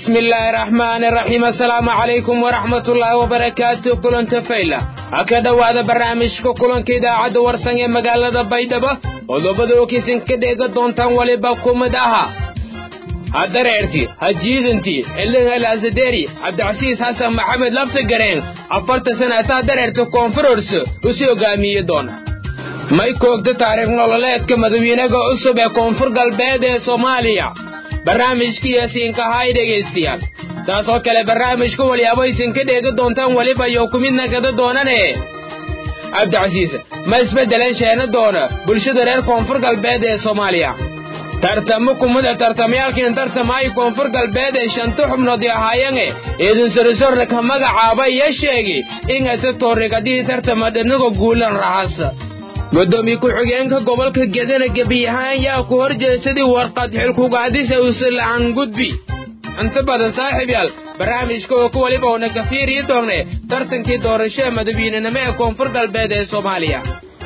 bismi illaahi raxmaani raxiim assalaamu calaykum waraxmatullaahi wabarakaatu kulanta fayla ha ka dhowaada barnaamijka kulanka idaacadda warsan ee magaalada baydhabo qodobada okiisin ka dheega doontaan weliba ku mid aha ha dareerti ha jiidanti xildhin alaasaderi cabdicasiis xasan maxamed laftagareen afartan sanataa dareerta koonfurors usii hogaamiye doona may koogta taariikh nololeedka madawiinaga cusub ee koonfur galbeed ee soomaaliya barnaamijkiiyo siinkahay dhegaystayaal saas oo kale barnaamijka walyaabo isinka dheega doontaan weliba iyo ku midna gada doonane cabdicasiis ma isbeddelan sheena doona bulshada reer koonfur galbeed ee soomaaliya tartamo kumida tartamayaalkiin tartamaayo koonfur galbeed ee shanta xubnood ahaayange idin sorisorna ka magacaaba iyo sheegi ingata toorrigadii tartama dhanaga guulan rahasa gudoomiye ku-xigeenka gobolka gedana gebiyahaan yaa ku hor jeesadii warqad xilkugaadisa usala'an gudbi inta badan saaxiib yaal barnaamijka oo ku weliba una ka fiiriyi doonne tartankii doorasho ee madawiinenimo ee koonfur galbeed ee soomaaliya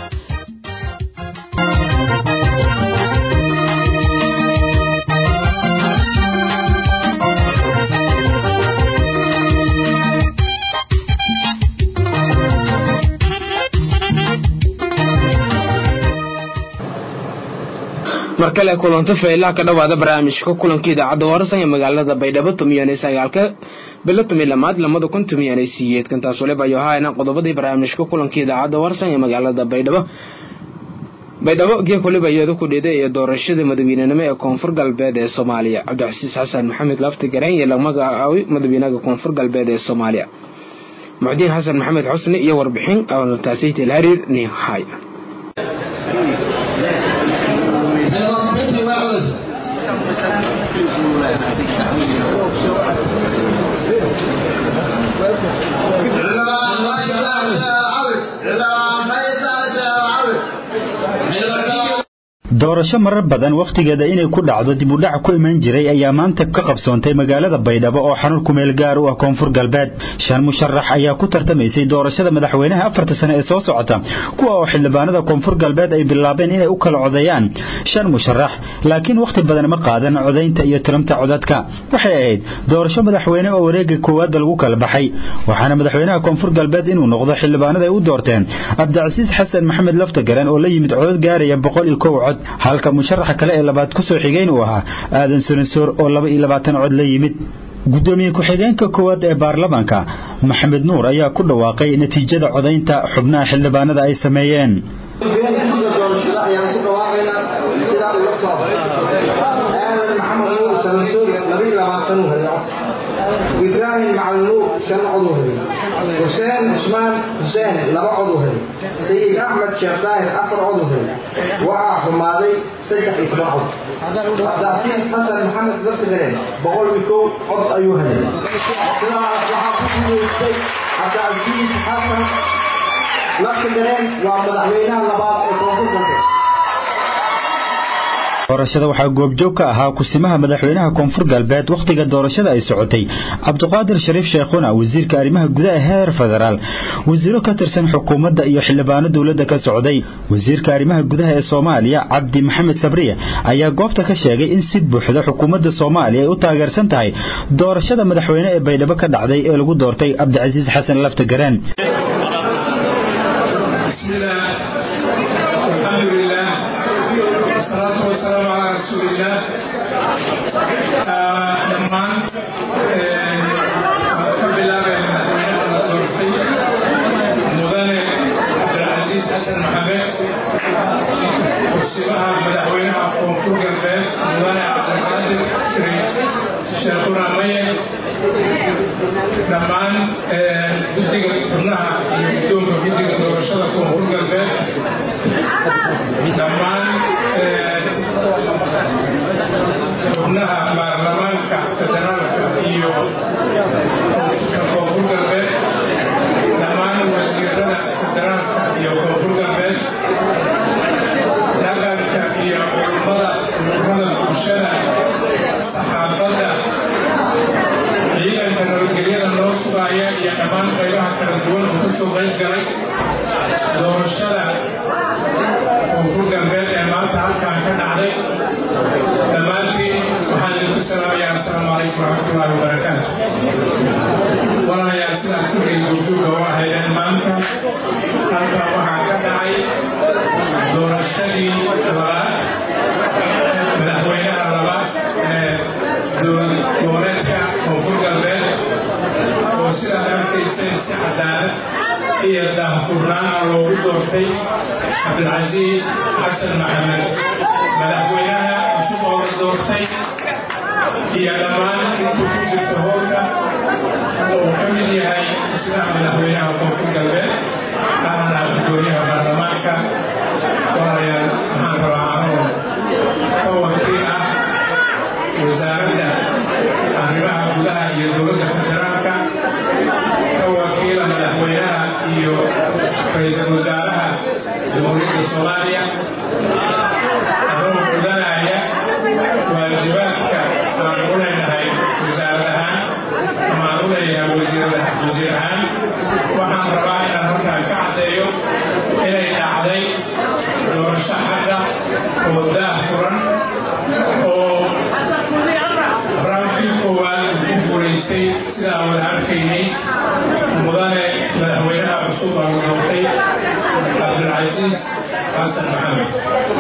mar kale kulanto faylaha ka dhowaada barnaamijka kulanka idaacadda warsan ee magaalada baydhabo tumiyan sagaalka bilo tumi lamaad lamada kun tumiyan siyeedkan taas waliba ayo haayna qodobadii barnaamijka kulanka idaacadda warsan ee magaalada baydhabo baydhabo geek waliba iyada ku dhida iyo doorashada madawiinenimo ee koonfur galbeed ee soomaaliya cabdicasiis xasan maxamed lafti gareen iyo lamagacaaway madawiinaha koonfur galbeed ee soomaaliya muxdiin xasan maxamed xusni iyo warbixin taasayt ilhariir nihay doorasho marar badan wakhtigeeda inay ku dhacdo dib u dhac ku iman jiray ayaa maanta ka qabsoontay magaalada baydhabo oo xarun kumeel gaar u ah koonfur galbeed shan musharax ayaa ku tartamaysay doorashada madaxweynaha afarta sane ee soo socota kuwa oo xildhibaanada koonfur galbeed ay bilaabeen inay u kala codeeyaan shan musharax laakiin wakhti badan ma qaadan codaynta iyo tiramta codadka waxay ahayd doorasho madaxweyne oo wareega koowaadba lagu kala baxay waxaana madaxweynaha koonfur galbeed inuu noqdo xildhibaanada ay u doorteen cabdicasiis xasan maxamed laftagareen oo la yimid codod gaaraya boqol iyo kow cod halka musharaxa kale ee labaad ku soo xigeyn uu ahaa aadan soransoor oo laba iyo labaatan cod la yimid gudoomiye ku-xigeenka koowaad ee baarlamaanka maxamed nuur ayaa ku dhawaaqay natiijada codaynta xubnaha xildhibaanada ay sameeyeen ibraahim macalnuur shan cod u helay xuseen cusmaan xuseen laba cod u helay sayid axmed sheekh daahir afar cod u helay waxaa xumaaday saddex iyo toban cod cabdicasiis xasan maxamed laftigareen boqol iyo kow cod ayuu helay sidaas waxaa ku guuleystay cabdicasiis xasan laftigareen waa madaxweynaha labaad ee koonfur galbeed doorashada waxaa goobjoog ka ahaa kusimaha madaxweynaha koonfur galbeed wakhtiga doorashada ay socotay cabdiqaadir shariif sheekhuna wasiirka arrimaha gudaha heer federaal wasiiro ka tirsan xukuumadda iyo xildhibaano dowladda ka socday wasiirka arrimaha gudaha ee soomaaliya cabdi maxamed sabriye ayaa goobta ka sheegay in si buuxda xukuumadda soomaaliya ay u taageersan tahay doorashada madaxweyne ee baydhabo ka dhacday ee lagu doortay cabdicasiis xasan laftagareen dhammaan ka bilaabeen madaxweynaha la doortay mudane cabdilcasiis xasan maxamed kursimaha madaxweynaha koonfur galbeed mudane cabdiqaadir shariif sheekhuna maye dhammaan guddiga xubnaha iyo guddoonka guddiga doorashada koonfur galbeed dhammaan xubnaha baarlamaanka federaalka iyo koonfur galbeed dhammaan wasiirada federaalka iyo koonfur galbeed dhaqanka iyo culummada ururada bulshada saxaafadda ciidanka nabadgelyada noo sugaya iyo dhammaan qaybaha kala duwan oo ka soo qayb galay doorashada koonfur galbeed calaykum waraxmatullaahi wabarakaatu walaalayaal sidaad kulligay joogjoogga u ahaydeen maanta halkan waxaa ka dhacay doorashadii labaad madaxweynaha labaad ee dowlad goboleedka koonfur galbeed oo sidaad arkayseen si cadaalad iyo daahfurnaana loogu doortay cabdilcasiis xasan maxamed madaxweynaha cusub oo la doortay iyo dhammaan intuu ku jirta howlka oo uu ka mid yahay sida madaxweynaha koonfur galbeed ahna gudoomiyaha baarlamaanka walaalayaal waxaan rabaa anoo ka wakiil ah wasaaradda arrimaha gudaha iyo dowladda federaalka ka wakiila madaxweynaha iyo ra-iisul wasaaraha jamhuuriyadda soomaaliya anoo gudanaya waajibaadka aan u leenahay wasaarad ahaan ama aan u leeyahay wasiir ahaan waxaan rabaa inaan halkaan ka caddeeyo inay dhacday doorasho xagga oo daah furan oo raamkii koowaad uu ku guulaystay sidaa wada arkaynay mudane madaxweynaha cusub oo la doortay cabdilcasiis xasan maxamed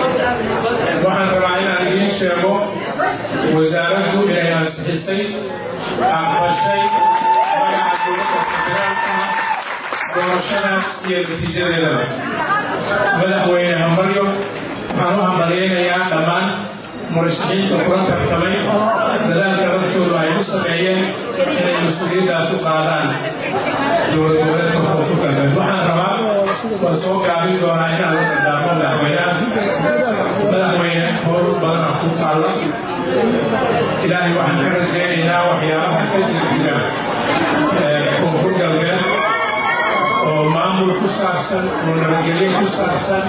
waxaan rabaa inaan idiin sheego wasaaraddu inay ansixisay aqbashay magaca dowladda federaalka doorashadaas iyo natiijadeedaba madaxweyne hamaryo waxaan u hambalyaynayaa dhammaan murashaxiinta kula tartamay dadaalka laftoodu ay u sameeyeen inay mas-uuliyaddaas u qaadaan dowlad goboleedka koonfur galbeed waxaan rabaa waan soo gaabin doonaa inaan la dardaarmo madaxweynaha madaxweyne howl badana ku taalla ilaahay waxaan ka rajaynaynaa waxyaabaha ka jirjira koonfur galbeed oo maamul ku saabsan oo nabadgelyo ku saabsan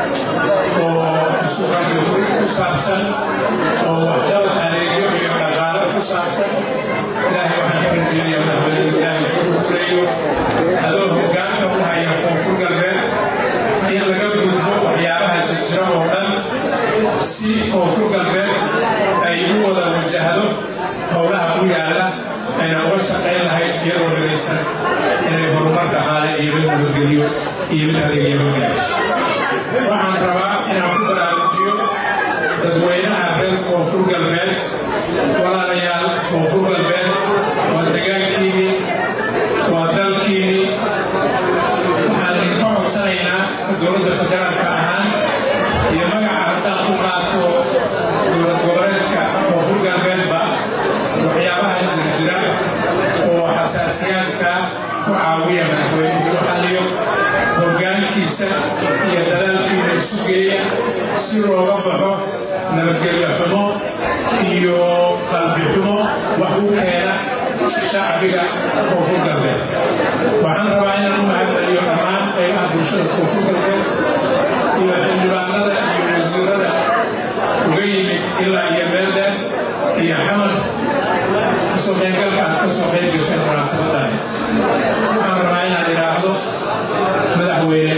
oo isuqajoogin ku saabsan oo waxdaba adeegyo iyo dhaqaalo ku saabsan ilaahay waxaan ka rajaynayaa madaxweyne ilaahay ku kuleeyo adoo hoggaanka u haya koonfur galbeed in laga gudbo waxyaabaha jirjira oo dhan si koonfur galbeed ay u wada wajahdo howlaha u yaala ayna uga shaqayn lahayd iyadoo dhagaysan inay horumar dhaqaale iyo mid nabadgelyo iyo mid adeegyaba gaaro waxaan rabaa inaan ku baraarujiyo dadweynaha reer koonfur galbeed walaalayaal koonfur galbeed waa degaankiinii waa dalkiinii waxaan idinka codsanaynaa dowladda federaalka ahaan iyo magaca haddaan ku qaato dowlad goboleedka koonfur galbeedba waxyaabaha jirjira oo xasaasiyaadka ku caawiya madaxweynuhu u xalliyo hoggaankiisa iyo dadaalkiina isu geeya si looga baxo nabadgelyo xumo iyo qalbi xumo wax u keena shacbiga koonfur galbeed waxaan rabaa inaan u mahadceliyo dhammaan qaybaha bulshada koonfur galbeed iyo xildhibaanada iyo wasiirada uga yimid ilaa iyo beeldeed iyo xamad kasoo qaybgalka aad kasoo qayb gasheen munaasabadan waxaan rabaa inaan idhaahdo madaxweyne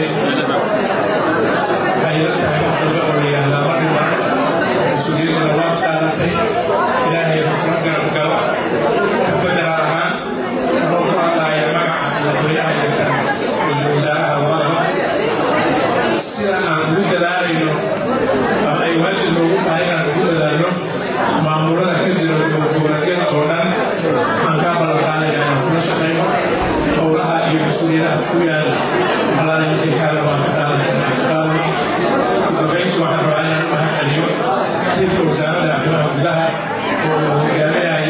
waxay la tahay wax dambe oo la yidhaahdaa ma dhiman mas-uuliyaddana waa qaadatay ilaahay kula garab gala federaal ahaan anoo ku hadlaaya magaca madaxweynaha iyo ra-iisul wasaaraha labadaba sida aan ugu dadaalayno ama ay waajib noogu tahay inaan ugu dadaalno maamulada ka jira goboleedyada oo dhan waxaan kaa ballan qaadaya inaan kula shaqayno howlaha iyo mas-uuliyadaha ku yaala alaala midinkaada waan ka qaadanay ugabeyntu waxaan rabaa inaan u mahadceliyo sirka wasaaradda arrimaha gudaha oo uu hogaaminayay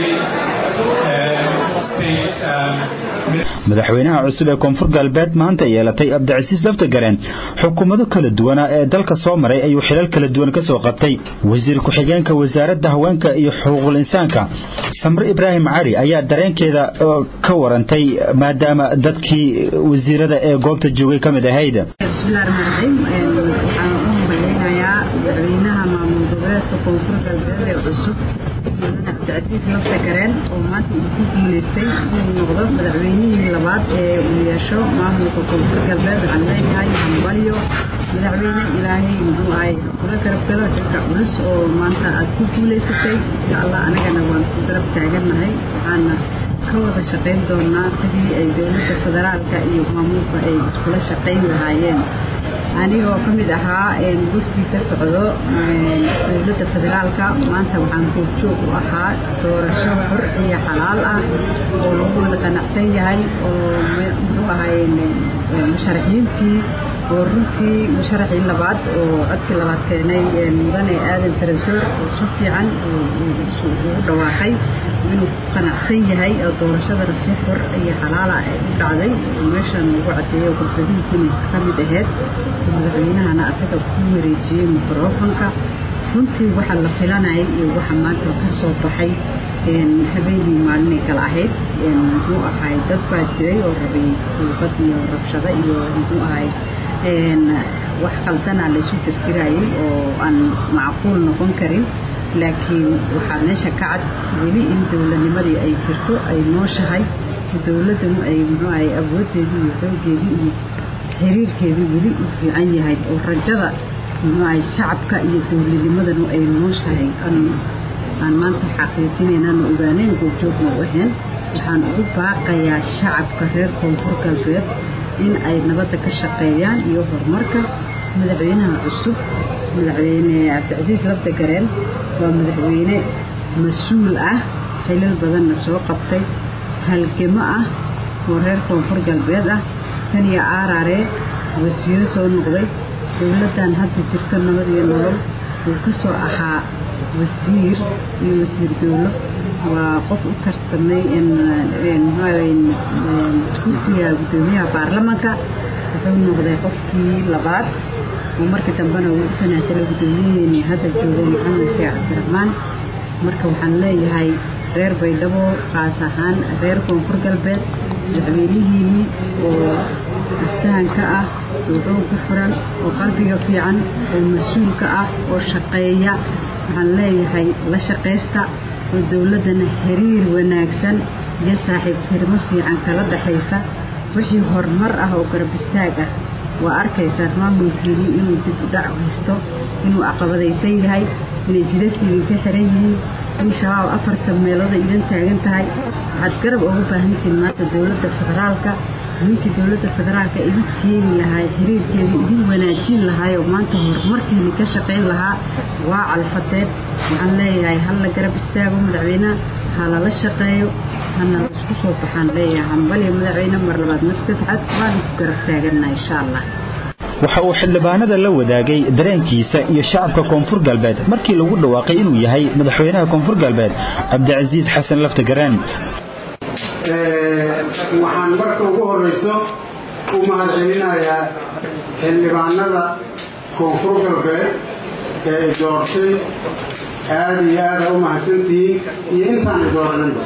madaxweynaha cusub ee koonfur galbeed maanta yeelatay abdicasiis laftagareen xukuumado kala duwana ee dalka soo maray ayuu xilal kala duwan ka soo qabtay wasiir ku-xigeenka wasaaradda haweenka iyo xuquuqul insaanka samre ibraahim cali ayaa dareenkeeda ka warantay maadaama dadkii wasiirada ee goobta joogay ka mid ahayd bismillahi raxmaan raxiim waxaan u hambaleynayaa madaxweynaha maamul goboleedka koonfur galbeed ee cusub cabdicasiis lafta gareen oo maanta uu ku guuleystay inuu noqdo madaxweynihii labaad ee uu yeesho maamulka koonfur galbeed waxaan leeyahay hambalyo madaxweyne ilaahay muxuu ahay kula garab galo xilka culus oo maanta aad ku guuleysatay insha allah anagana waan ku garab taagannahay waxaana ka wada shaqayn doonaa sidii ay dowladda federaalka iyo maamulka ay iskula shaqayn lahaayeen anigoo ka mid ahaa gurtii ka socdo dowladda federaalka maanta waxaan goobjoog u ahaa doorasho xor iyo xalaal ah oo lagu wada qanacsan yahay oo muxuu ahay musharaxiintii oo runtii musharaxii labaad oo codkii labaad keenay mudane aadan tarasoor oo si fiican ugu dhawaaqay inuu ku qanacsan yahay oo doorashadana si xor iyo xalaala ay u dhacday meeshan lagu cadeeyo gudbadihiisina ka mid aheyd madaxweynahana asaga ku wareejiyey mikrofonka runtii waxa la filanayay iyo waxa maanta ka soo baxay habeenii maalinay kala ahayd muxuu ahay dad baa jiray oo rabay duubad iyo rabshado iyo muxuu ahay wax qaldanaa laysu tirtirayay oo aan macquul noqon karin laakiin waxaa meesha ka cad weli in dowladnimadii ay jirto ay nooshahay dowladdanu ay muxuu ahay awooddeedii iyo xooggeedii iyo xiriirkeedii weli u fiican yahay oo rajada muxuu ahay shacabka iyo dowladnimadanu ay nooshahay aan maanta xaqiijinaynaan ogaanayn goobjoogna u ahayn waxaan ugu baaqayaa shacabka reer koonfur galbeed in ay nabadda ka shaqeeyaan iyo horumarka madaxweynaha cusub madaxweyne cabdicasiis labda gareen waa madaxweyne mas-uul ah xilal badanna soo qabtay halgamo ah oo reer koonfur galbeed ah tan iyo aaraaree wasiiro soo noqday dowladdan hadda jirto nabad iyo nolol uu ka soo ahaa wasiir iyo wasiir dowlo waa qof u tartamay kursiga guddoomiyaha baarlamanka wuxuu noqday qofkii labaad oo markii dambena uu u tanaasulay guddoomiyaheeni hadda joogo maxamed sheekh cabdiraxmaan marka waxaan leeyahay reer baydhabo qaas ahaan reer koonfur galbeed madaxweynihiinii oo aftahanka ah oo xoog ku furan oo qalbiga fiican oo mas-uulka ah oo shaqeeya waxaan leeyahay la shaqaysta oo dowladdana xiriir wanaagsan iyo saaxiibtirmo fiican kala dhaxaysa wixii horumar ah oo garab istaag ah waa arkaysaa maamulkeedii inuu dib u dhac haysto inuu caqabadaysan yahay inay jidadkiidin ka xiran yihiin in shabaab afartan meelooda idan taagan tahay waxaad garab ugu baahantihiin maanta dowladda federaalka ninkii dowladda federaalka idin keeni lahaa xiriirkeedii idin wanaajin lahaayoo maanta horumarkeedii ka shaqayn lahaa waa calfadeed waxaan leeyahay hal la garab istaago madaxweyneha ha lala shaqeeyo hana laisku soo baxaan leeyahay hambaliyo madaxweyne mar labaad mar saddexaad waanu ku garab taagannaha insha allah waxa uu xildhibaanada la wadaagay dareenkiisa iyo shacabka koonfur galbeed markii lagu dhawaaqay inuu yahay madaxweynaha koonfur galbeed cabdicasiis xasan laftagaraan waxaan marka ugu horeyso u mahadcelinayaa xildhibaanada koonfur galbeed ee i doortay aada iyo aada u mahadsantihiin iyo intaan i dooraninba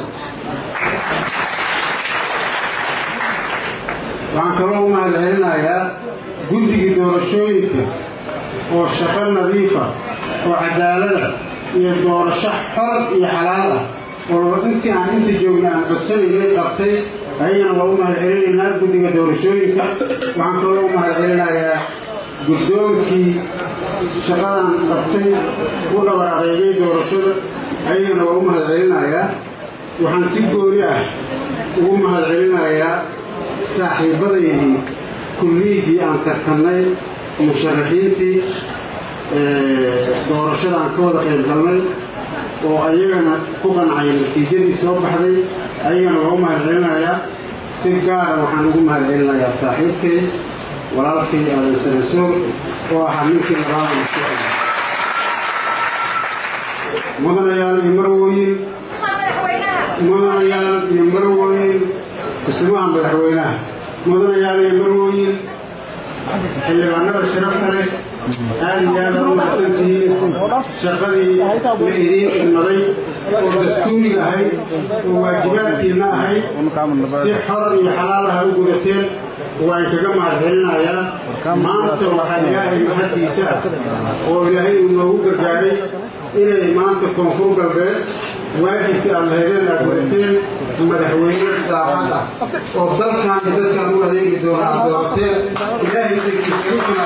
waxaan kaloo u mahadcelinayaa guddigii doorashooyinka oo shaqo nadiifa oo cadaalada iyo doorasho xor iyo xalaal ah oo intii aan inta joogna aan codsanaynay qabtay ayagana waa u mahadcelinaynaa guddiga doorashooyinka waxaan kaloo u mahadcelinayaa guddoonkii shaqadan qabtay u dhabar adeegay doorashada ayagana waa u mahadcelinayaa waxaan si gooni ah ugu mahadcelinayaa saaxiibadaydii kulliyiddii aan tartannay musharaxiintii doorashada aan ka wada qayb galnay oo ayagana ku qancay natiijadii soo baxday ayagana waa u mahadcelinayaa si gaara waxaan ugu mahadcelinayaa saaxiibkay walaalkay aadan sanasoor oo ahaa ninkii labaada isku xiga mudanayaal iyo marwooyin mudanayaal iyo marwooyin kusimaha madaxweynaha mudanayaal iyo marwooyin xildhibaanada sharafta leh aada iyo aada u mahadsantihiin shaqadii la idiin ilmaday oo dastuuriga ahayd oo waajibaadkiina ahayd si xor iyo xalaal ah u gudateen waan kaga mahadcelinayaa maanta waxaa ilaahay mahaddiisa ah oo ilaahay uu noogu gargaaray inay maanta koonfur galbeed waajibkii aad lahaydeen aad wadateen madaxweyne daacad ah oo dalkan iyo dadkan u adeegi doona aad doorateen ilaahay dankiisa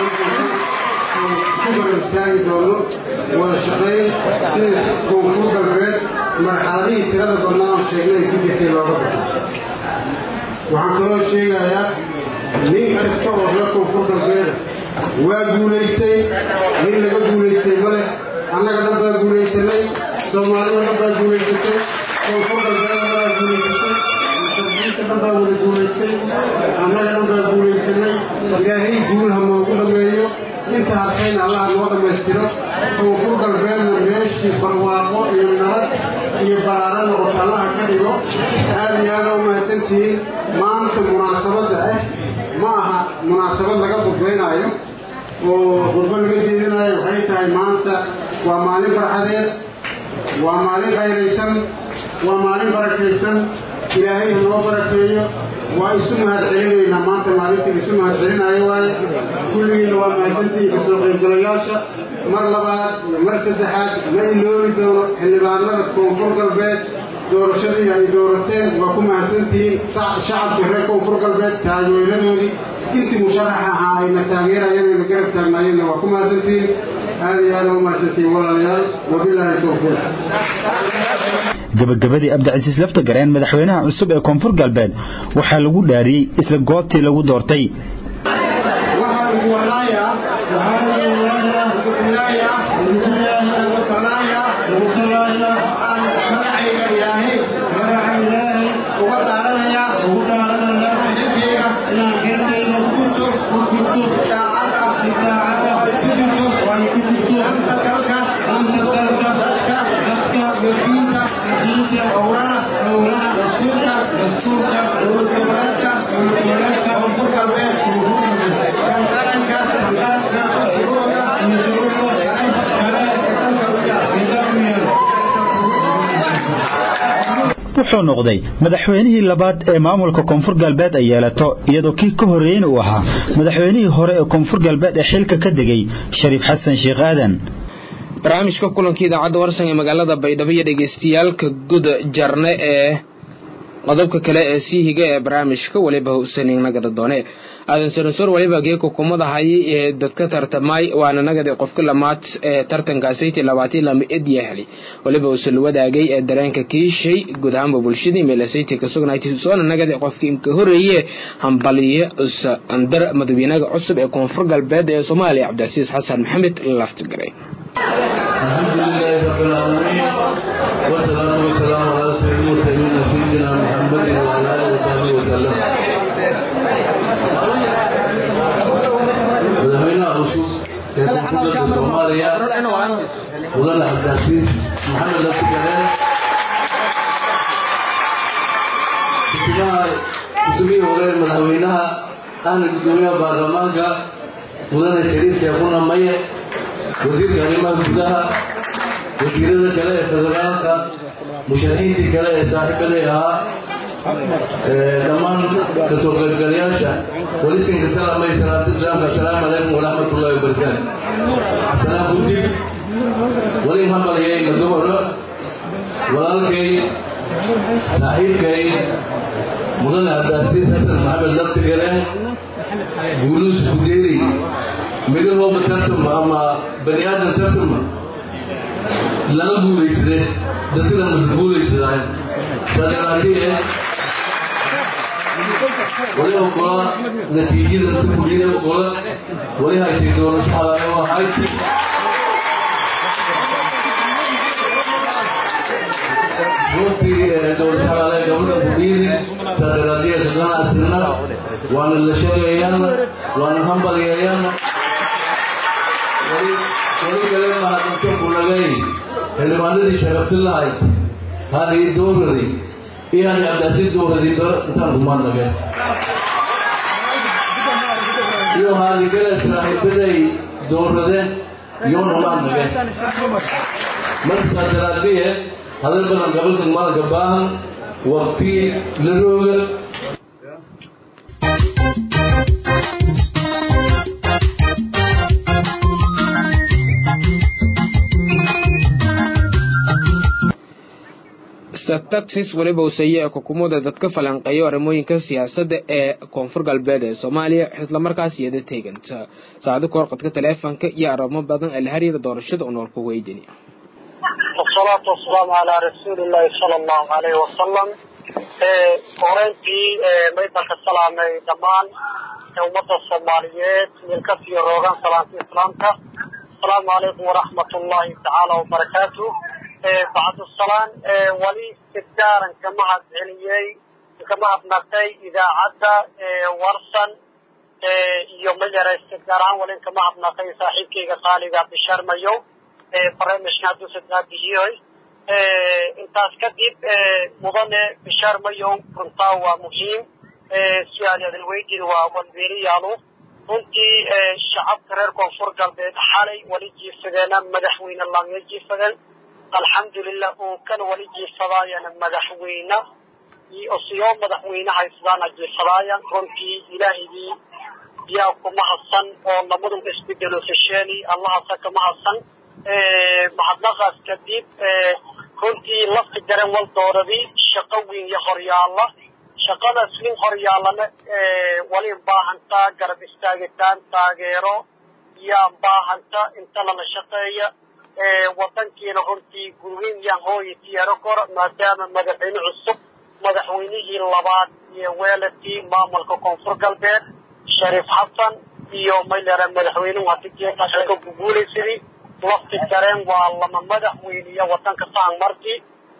ku baran istaagi doono wada shaqayn sida koonfur galbeed marxaladihii tirada badnaa aan sheegnay ku jirtay looga baxo waxaan kaloo sheegayaa nin kasta oo reer koonfur galbeeda waa guulaystay nin laga guulaystay male annaga dhan baa guulaysanay soomaalida dhan baa guulaysatay koonfur galbeeda baa guulaysatay muslimiinta dhan baa wada guulaystay annaga dhan baa guulaysanay ilaahay guul ha noogu dhameeyo inta harkayna allaha noo dhammaystiro koonfur galbeedna meeshii barwaaqo iyo nabad iyo baraaro noqoto allaha ka dhigo aada iyo aada u mahadsantihiin maanta munaasabadda ah ma aha munaasabad laga khudbaynaayo oo khudbo laga jeedinaayo waxay tahay maanta waa maalin farxadeed waa maalin qayraysan waa maalin barakaysan ilaahay ha noo barakeeyo waa isu mahad celinaynaa maanta maalintii isu mahad celinaayo waaye kulligiina waa mahadsantihiin kasoo qaybgalayaasha mar labaad iyo mar saddexaad ma iloobi doono xildhibaanada koonfur galbeed doorashadii ay doorateen waa ku mahadsantihiin shacabkii reer koonfur galbeed taageeradoodii intii musharaxa ahaa ayna taageerayeen ayna garab taagnaayeenna waa ku mahadsantihiin aada iyo aada u mahadsantihiin walaalayaal wabilaahi towfiiq gabagabadii abdicasiis lafta gareen madaxweynaha cusub ee koonfur galbeed waxaa lagu dhaariyey isla goobtii lagu doortay wuxuu noqday madaxweynihii labaad ee maamulka koonfur galbeed ay yeelato iyadoo kii ka horreeyeyna uu ahaa madaxweynihii hore ee koonfur galbeed ee xilka ka degay shariif xasan sheekh aadan barnaamijka kulanka idaacadda warsan ee magaalada baydhabo iyo dhegeystayaalka guda jarne ee qodobka kale ee sii higa ee barnaamijka weliba husenin nagada doone aadan sarasor waliba geeka kumadahay ee dadka tartamay waana nagadi qofka lamaad ee tartankaasaytii labaatan lama edya heli waliba usul wadaagay ee dareenka kiishay guud ahaanba bulshadii meelasayti ka sugnaatay soona nagadi qofka imka horeeye hambaliye usa andar madaxweynaha cusub ee koonfur galbeed ee soomaaliya cabdicasiis xasan maxamed laftigaray الحمد لله رب العالمين والصلاة والسلام على سيد المرسلين سيدنا محمد وعلى آله وصحبه وسلم madaxweynaha cusub ee koonfurta soomaaliya mudane cabdicasiis maxamed laftigareen kusumihii hore madaxweynaha ahna gudoomiyaha baarlamaanka mudane shariif sheekuna maye wasiirka arrimaha gudaha wasiirada kale ee federaalka musharaxiintii kale ee saaxiibaday ahaa dhammaan kasoo qaybgalayaasha walisinka salamay salaatu islaamka assalaamu calaykum waraxmatullahi wabarakaatu salaam kudib wali hambalyay magabadho walaalkay saaxiibkay mudane cabdicasiis xasan maxamed laftigaleen guuluus kudeeri midahooba tartama ama bani aadan tartama lala guulaysade dadkana mase guulaysadaayn sadaraadie wali ogola natiijada tukulida ogola wali haytay doorasho xalaale oo hayti runtii doorasho xalaale gabadha kudhiiri sadaraadiya dadana asirna waana la sheegayaan waana hambalyayan wali kale mahadinto kulagay xildhibaanadii sharafti lahayd hani dooradi iyo hani cabdicasiis dooradiba intaan kumaadnage iyo hani gale saaxiibaday dooradeen yoona maadnage markasaa daraadiye hadal badan gabalka maalka baahan waqti la rooga exataxis weliba useeye xukuumadda dadka falanqeeyo arrimooyinka siyaasadda ee koonfur galbeed ee soomaaliya islamarkaas iyada teeganta saacado ka horqadka taleefonka iyo arrimo badan ee la xiriira doorashada oo noolka weydini wasalaatu wasalaamu calaa rasuulillahi sala allahu caleyhi wasalam horeyntii maydanka salaamay dhammaan ummadda soomaaliyeed milkasiyo roogan salaanta islaamka asalaamu calaykum waraxmat ullahi tacaala wabarakaatu bacdusalaan wali sidgaaran ka mahad celiyey ka mahadnaqay idaacadda warsan iyo majaraysta gaar ahaan wali ka mahadnaqay saaxiibkayga qaaliga bishaar mayow barnaamijka hadduu sadaabihiyoy intaas kadib mudane bishaar mayow runtaa waa muhiim su-aal adin weydin waa walbeeliyaalu runtii shacabka reer koonfur galbeed xalay wali jiifsadeena madaxweyne laamya jiifsadeen alxamdulilah oo kan wali jiifsadaayana madaxweyne siyo madaxweyne haysadaana jiifsadaayaan runtii ilaahigii yaa kuma hadsan oo lamadu isbedelo sesheeli allahasa kama hadsan mahadnaqaas kadib runtii lafti garan wal dooradii shaqo weyn iyo horyaala shaqadaas nin horyaalana wali baahantaa garab istaagitaan taageero yaa baahanta inta lala shaqeeya wadankiina runtii gurweyn yaan hooya tiyaaro kora maadaama madaxweyne cusub madaxweynihii labaad iyo weeladkii maamulka koonfur galbeed shariif xasan iyo maylera madaxweynuhu hadigeeka xilka guguulaysadii lafti gareen waa lama madaxweyniya wadanka saan markii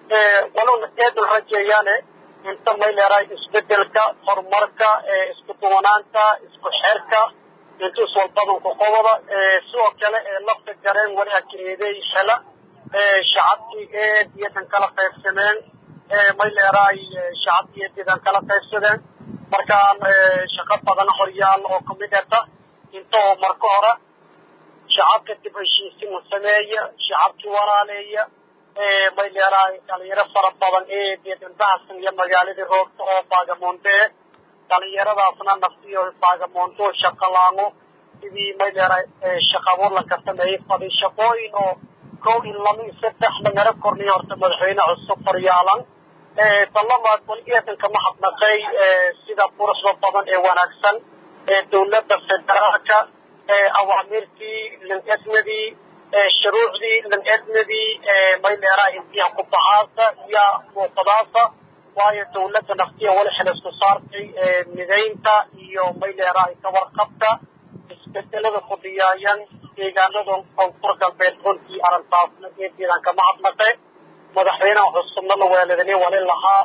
waluna eedan rajeeyaane inta maylera isbedelka horumarka isku duwanaanta isku xerka intu iswalbadanku qobada sidoo kale lafta gareen wali hakireeday hela shacabkii eed iyo dhan kala qaybsameen mayleeraay shacabkii eed iyo dhan kala qaybsadeen markaan shaqo badan horyaal oo kamid eta inta oo marka hore shacabka dib heshiisimu sameeya shacabkii walaaleeya mayleeraay dhalinyaro fara badan eed iyo dhanbahasan iyo magaaladii roogta oo baagamoonde dhalinyaradaasna naftiyo baagamoonto shaqalaamo sidii mayleeraay shaqabuurlanka sameeyey fadi shaqooyin oo kow in lama iyo saddex dhangaro korniyo horta madaxweyne cusub horyaalan balamaad wali eedanka mahadnaqay sida quruxda badan ee wanaagsan ee dawladda federaalka awaamirtii lanednadii shuruucdii lanednadii mayleeraha intiha ku bahaasa iyo muuqadaasa waayo dawladda naftiya wali xil isku saartay midaynta iyo mayleeraha kawarqabka isbedelada ku dhiyaayan deegaanada koonfur galbeed runtii arrintaasna eedeedan ka mahadnaqay madaxweynaha cusubna la weeladani wali lahaa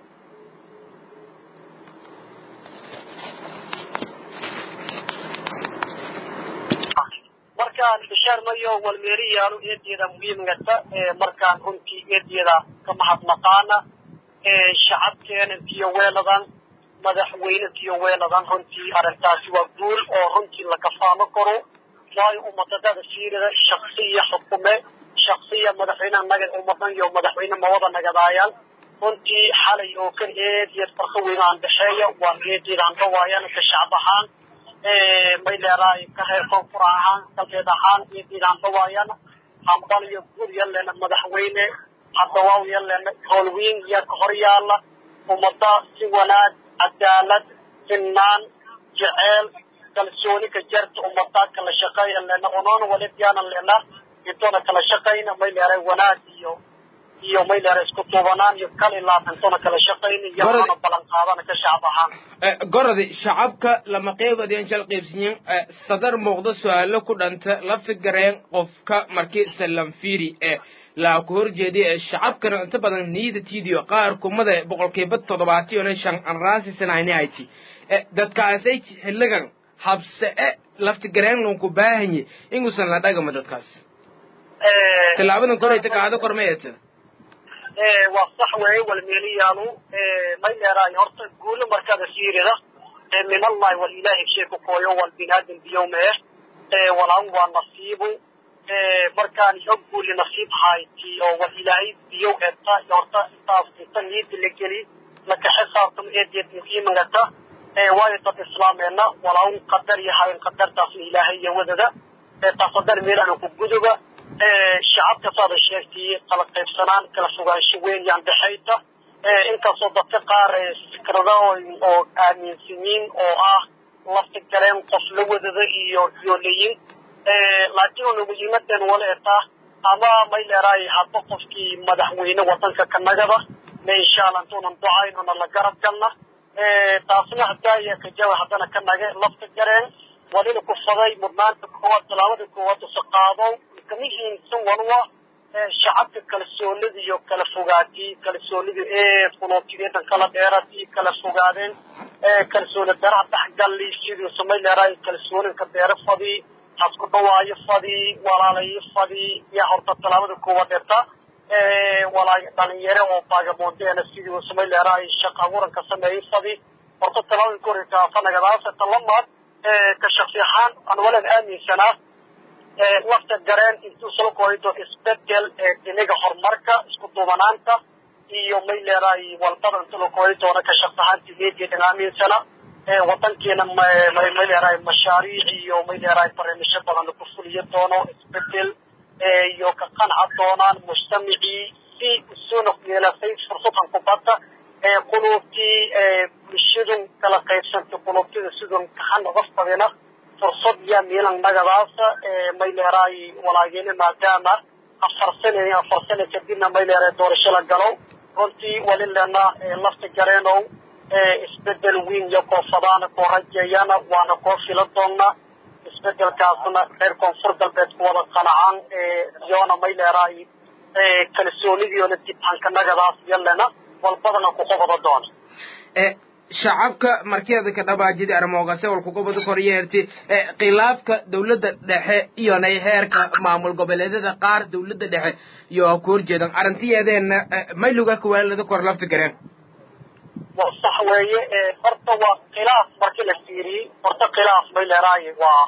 markaan bishaar mayo walmeeriyaanu eedeeda muhiimgata markaan runtii eedeeda ka mahadnaqaana shacabkeena intiyo weeladan madaxweyne intiyo weeladan runtii arrintaasi waa guul oo runtii la kafaalo karo waayo ummadadada fiirida shaksiya xukume shaksiya madaxweynaha nagad ummadan iyo madaxweyne mawada nagadaayaan runtii xalay oo kan eed iyo farqo weyn aan dhexeeya waan eedeedaan dhawaayaan ka shacab ahaan may leedahay ka reer koonfur ahaan galbeed ahaan eedeedaan dhawaayaan hambal iyo guud yalena madaxweyne hadawaaw yalena howlweyn iyo ka hor yaala ummada si wanaag cadaalad sinnaan jeceel kalsooni ka jarta ummadaa kala shaqeeya lena unoona walidiyaanan lena intoona kala shaqayna may leedahay wanaag iyo iyo may leedahay isku tuubanaan iyo kali laab intoona kala shaqayna iyo ana balan qaadana ka shacab ahaan gorodi shacabka lama qeybadeen shal qaybsiyin sadar muuqda su-aalo ku dhanta la figareen qofka markii salam fiiri ee laa ku horjeediya ee shacabkana inta badan niidatiidiyo qaar kumada boqolkiiba toddobaatiyona shan anraasisanayni ayti dadkaasay xilligan habse e laftigareenlon ku baahanye inguusan la dhagama dadkaas tilaabadan korayta kaada kormayata waa sax weeye walmeeliyaalu may leedahay horta guulo markaada fiirida minallahi wal ilaahi shay ku kooyo wal binaadam biyowme eh walaan waa nasiibu markaan iyo guuli nasiib hayti oo wal ilaahay biyow eta horta intaas inta niida la geli laka xisaabtamo eedeed muhiimagata waayo dad islaameena walaan qadar yahay qadartaasna ilaahay iyo wadada taas qadar meel aan ku guduba shacabka saada sheegtay kala qaybsanaan kala fogaansho weyn yaan dhexayta inkastoo dadka qaar fikrada oo aaminsanyiin oo ah lafti galeen qof la wadada iyo yoolayin laakiin una muhiimadan wala etaa ama may leeraay hadba qofkii madaxweyne wadanka ka nagada ma insha allah intuunan ducaynona la garab galna taasna hadaaya kajawa haddana ka nage lafta gareen walina ku faday mudnaanta koowaad tallaabada koowaad usa qaado kamihiinsan walwa shacabka kalsoonida iyo kala fogaadii kalsoonida ee fulootiyada kala dheeratii kala fogaadeen kalsooni daraha dhexgalli sidii samay leeraay kalsoonida ka deera fadii hasku dhawaayo fadii walaalayo fadii yaa horta tallaabada koowaad dheerta walaa dhalinyaro oo baagamoondeena sidii samay leeraay shaqa abuuranka sameeyey fadii horta tallaabada koreysa fanagadaasa talamaad ka shaksi ahaan aan walaad aaminsanaa lafta gareen intuu soo koydo isbedel dhinaga horumarka isku duubanaanta iyo may leeraay walbada inta la koyi doono ka shaksi ahaanti meediyadan aaminsana wadankeena may leeraay mashaariic iyo may leeraay barnaamijyo badan ku fuliyo doono isbedel iyo ka qanca doonaan mujtamacii si isuna yeelasay fursadan kubadda quluubtii bulshadu kala qaybsantay quluubtida sidun kaxana qof badina fursad yaa miilan nagadaasa may leeraay walaageena maadaama afar sane afar sane kadibna may leeraay doorasho la galo runtii walilena lafta gareenow isbedel weyn iyo koofadaana koo rajeeyana waana koo fila doonnaa isbedelkaasna reer koonfur galbeed ku wada qanacaan yoona may leeraay kalsoonidiona dib hankanagadaas yalena walbadana ku qobada doona shacabka markiyada ka dhabaajida armoogase walkugobada koryeerti khilaafka dawladda dhexe iyonay heerka maamul goboleedyada qaar dawladda dhexe iyo ku horjeedan arrintiyeedeenna mayluga kawaalada kor lafta gareen wa sax weeye horta waa khilaaf marki la fiiriyey horta khilaaf may leeraay waa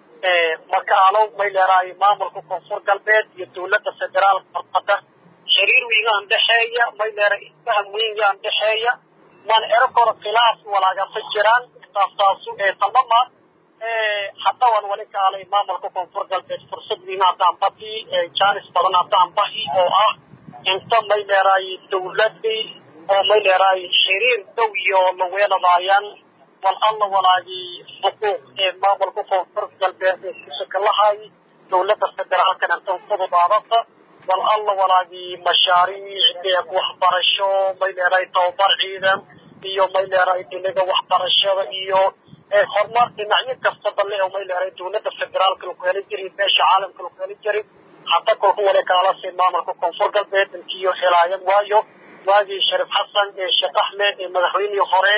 makaalow may leeraay maamulka koonfur galbeed iyo dawladda federaalka hortada xiriir wiigaan dhexeeya may leera isfaham weyngaan dhexeeya man ero koro khilaaf walaagasa jiraan taastaasu talamaad hadda waan wali kaalay maamulka koonfur galbeed fursad wiima haddaan badi jaanis badan haddaan bahi oo ah inta may leeraay dawladii oo may leeraay xiriir dow iyo laweeladaayaan wal alla walaagii xuquuq ee maamulka koonfur galbeed ee kusakalahay dawladda federaalkana intan fududaadata wal alla walaagii mashaariic deeq waxbarasho may leeraay tababar ciidan iyo may leeraay dinaga waxbarashada iyo horumar dhinacyo kastaba le oo may leeraay dawladda federaalka laku heli jiray beesha caalamka laku heli jiray hata kolku wali kaalasi maamulka koonfur galbeed intiyo helaayan waayo waagii shariif xasan ee sheekh axmed ee madaxweynihii hore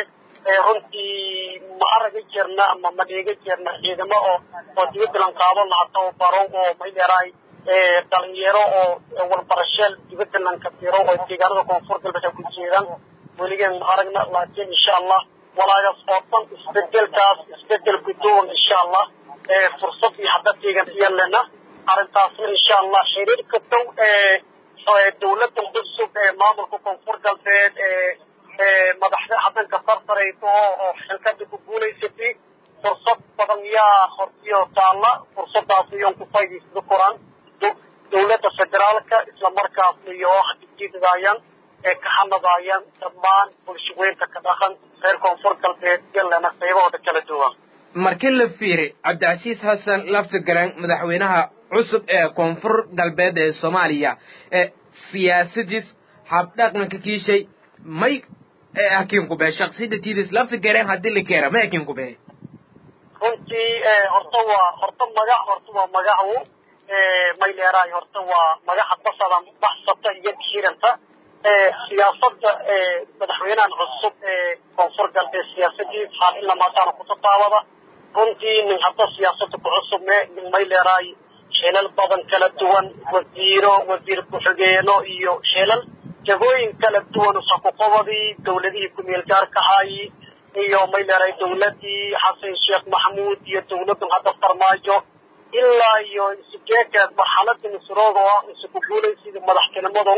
runtii ma araga jirna ama ma dhiga jirna ciidamo oo oo dibadlan qaadan lahaa tababaro oo may leeraay dhalinyaro oo walbarasheel dibadlan ka tiro oo deegaanada koonfur galbeed ay ku jeedaan weligeen ma aragna laakiin insha allah walaagaas oo dhan isbedelkaas isbedel gudowan insha allah fursad iyo hadda deegan iyalena arrintaasna insha allah xiriirka dow dawladda cusub ee maamulka koonfur galbeed ee madaxda hadanka farfarayso oo xilkada ku guulaysatay fursad badan yaa hortiyo taalla fursadaas iyon ku faa'idaysada koraan dawladda federaalka isla markaasna iyo hadijiidadaayaan ee ka hanadaayaan dhammaan bulshaweynka ka dhaqan reer koonfur galbeed yalena qaybahooda kala duwan markii la fiiri cabdicasiis xasan laftigaran madaxweynaha cusub ee koonfur galbeed ee soomaaliya ee siyaasadiis habdhaqanka kiishay may hakiin kube shaksiyadatiidis laftigareen haddii la keera may hakiin kube runtii horta waa horta magac horta waa magacu may leeraay horta waa magaca basada baxsata iyo hiranta siyaasada madaxweynahan cusub ee koonfur galbeed siyaasadiis hal in lamaataana kutataabada runtii nin hadda siyaasada ku cusubne nin may leeraay xilal badan kala duwan wasiiro wasiir ku-xigeeno iyo xilal jagooyin kala duwan usakuqobadii dawladihii ku-meel gaarkahayi iyo may leeraay dawladii xasan sheekh maxamuud iyo dawladun hadda farmaajo ilaa iyo isugeekaad marxalada misrooga oo ah isu ku guulaysidii madaxtinimadu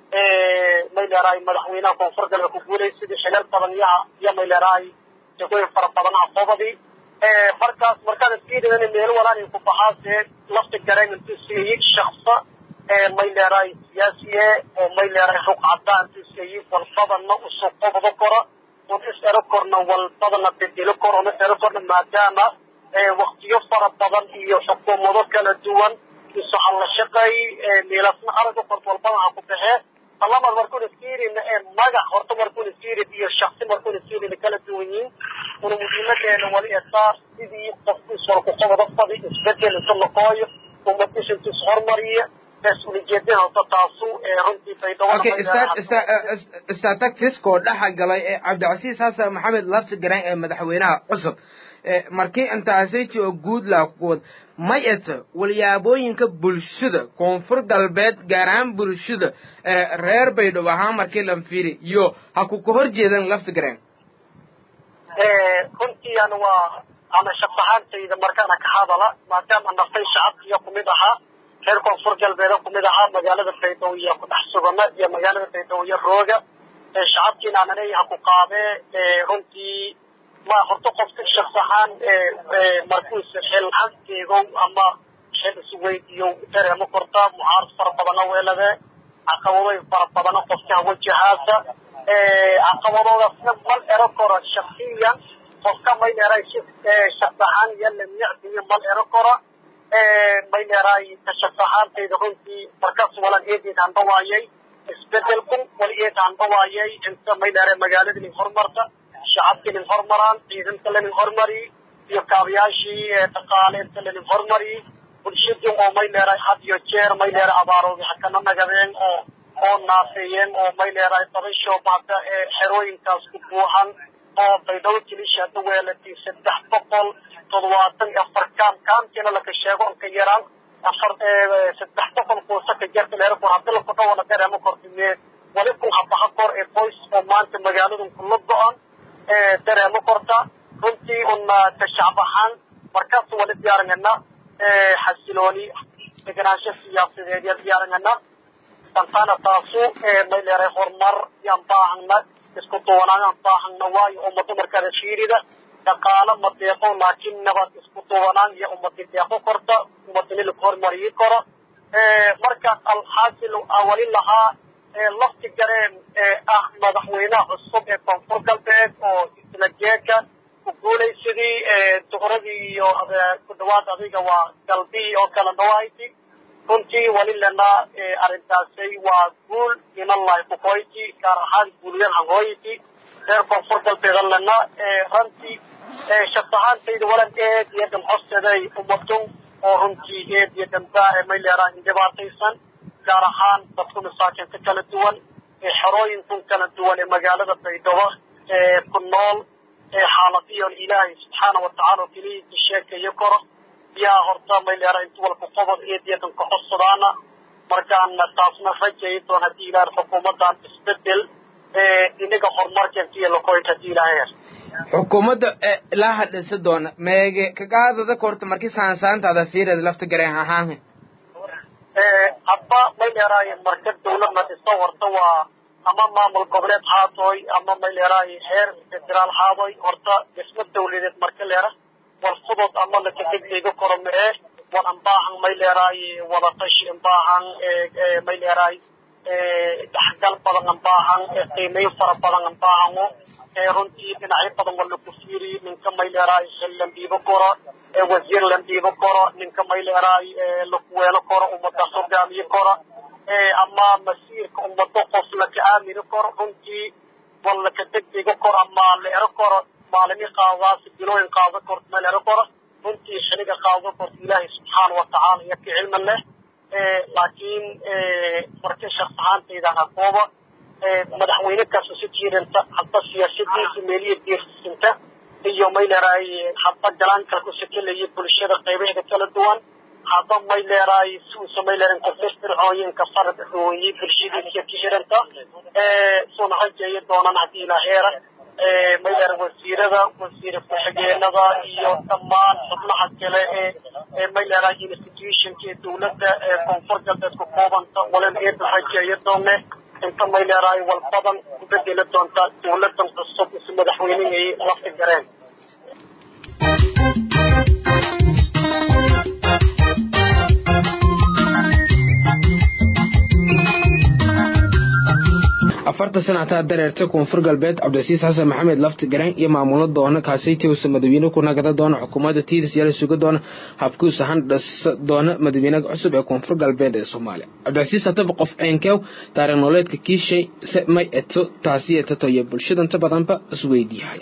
may leeraay madaxweynaha koonfur galbeed ku guulaysidii xilal badan yaha iyo may leeraay jagooyin fara badanaha qobadii markaas markaad fiiridan meel walaan ku baxaasee lafta gareen intuu siiyey shaqsa may leerahay siyaasiye oo may leerahay rug cadaan intuu siiyey walbadana usoo qobdo kora un is ero korna walbadana bedelo kor una ero korna maadaama waktiyo fara badan iyo xukuumado kala duwan isu halla shaqay meelasna araga kort walbada ha ku baxee talamaad markuuna fiirina ee magac horta markuuna fiirin iyo shaksi markuuna fiirin kala duwan yihiin una muhiimadeena wali etaa sidii qofku iswalku qabada fadi isbedel isu noqooyo umadisha intu is hormariya mas-uuliyadeena horta taasu runtii statactiskoo dhexa galay ee cabdicasiis xasan maxamed lafti garan ee madaxweynaha cusub markii intaasayji oo guud laakuwad may eta walyaabooyinka bulshada koonfur galbeed gaar ahaan bulshada reer baydhabo ahaan markii lan fiiri iyo ha ku ka hor jeedan lafti garan runtii an waa ama shaqahaantayda markaana ka hadala maadaama naftay shacabkiiyo kumid ahaa reer koonfur galbeeda kumid ahaa magaalada baydhabo iyo ku dhex sugana iyo magaalada baydhabo iyo rooga shacabkiina aananay ha ku qaadee runtii ma horta qofka shaks ahaan markuuse xil hankeego ama xil isweydiyo dareemo korta mucaarad fara badana weelade caqabadooy fara badana qofka wajahaasa caqabadoodaasna mal ero koro shaksiyan qofka may leeray shaks ahaan iyo lamicdiyo mal ero koro may leeray ka shaks ahaantayda runtii markaas walan eedeed handhawaayay isbedelku wal eed handhawaayay inta may leeray magaalada nin horumarta shacabkii nin hormaraan ciidanka lanin hormari iyo kaabayaashii dhaqaale inta lanin hormari bulshadii oo may leeray had iyo jeer may leeray abaaroodi hakana nagadeen oo oo naafeeyeen oo may leeray dabashoo bahda xerooyinkaas ku buuxan oo baydhabo kilisha hadda weelatay saddex boqol toddobaatan iyo afar kaam kaamkiina laka sheego ka yaraan afar saddex boqol kuusa ka jarta leerkor hadda laku dhawana dareemo kortimee wali kun habaha kor ee qoys oo maanta magaaladan kula go-an dareemo korta runtii una ka shacab ahaan markaas wali diyaarangana xasilooni deganaansho siyaasadeed ya diyaarangana santana taasu may leeray horumar yaan baahana isku duwanaan aan baahana waayo ummada markaada fiirida dhaqaalo ma deeqo laakiin nabad isku duwanaan iyo ummadi deeqo korta ummadini lagu hormariyi karo markaas alxaasil wali lahaa lafti gareen ah madaxweynaha cusub ee koonfur galbeed oo isla jeeka ku guulaysadii duhradii iyo ku dhawaad adiga waa galbihii oo kala dhawayti runtii wali lena arrintaasay waa guul inallahi kukoyti gaar ahaan guuliyad hangooyti reer koonfur galbeeda lena runtii shaks ahaantayda walan eed iyo dhamcoseday ummadun oo runtii eed iyo dhamba may leeraha indhibaataysan gaar ahaan dadku masaakinta kala duwan xerooyinkun kala duwan ee magaalada baydhabo ku nool xaaladiyon ilaahay subxaana watacaala oo keliya ka sheekayo koro yaa horta may leera inta walku qobod eediyadan ka codsadaana markaan taasna rajay doon haddii ilaahay xukuumadan isbedel inaga horumarkeentiyo lakoyt haddii ilaahay xukuumadda ilaa hadhisa doona meege kagaadada korta markii saansaantaada fiirada lafta gareen ahaan hadba may leeraaye marka dawladna dhisa horta waa ama maamul goboleed haatoy ama may leeraaye heer federaal haadoy horta dhismo dawladeed marka leera war fudud ama lakadegdega koro mee war ambaahan may leeraaye wadatashi ambaahan may leeraay dhaxgal badan ambaahan qiimeyn fara badan ambaahango runtii dhinacyo badan waa laku fiiri ninka may leeraay xil lambiibo koro wasiir lambiibo koro ninka may leeraay lakuweelo koro ummadaas hogaamiye koro ama masiirka ummado qof laka aamini koro runtii wal laka degdego koro ama la ero koro maalimi qaadaas bilooyin qaado korto ma la ero koro runtii xiliga qaado korto ilaahay subxaana watacaala iyo ka cilmi leh laakiin marka shaks ahaantayda ha kooba madaxweyne kaas si tiiranta hadba siyaasadiisa meeliya diirsinta iyo may leeraay hadba galaanka ku sekelaya bulshada qaybaheeda kala duwan hadba may leeraay suusa may leeran kafirfircooyinka farad hooyi bulshadiisa ka xiranta suuna rajeeya doonaan haddii ilaa heera may leeran wasiirada wasiir ku-xigeenada iyo dhammaan xubnaha kale ee may leeraay institutionka ee dawladda ee koonfur galbeed ku koobanta walan eedan rajeeya doone inta may leeraay wal badan ku bedeli doontaa dawladan cusub is madaxweynehii lafti gareen afarta sanataa dareerta koonfur galbeed cabdicasiis xasan maxamed lafti garaan iyo maamulo doona kaasaytiwsa madawiine ku nagada doona xukuumadda tiiris yala suga doona habkuus ahaan dhasa doona madawiinaha cusub ee koonfur galbeed ee soomaaliya cabdicasiis hataba qof ceenkew taariikh nololeedka kiishay se may eto taasi etato iyo bulshadanta badanba isweydiihaya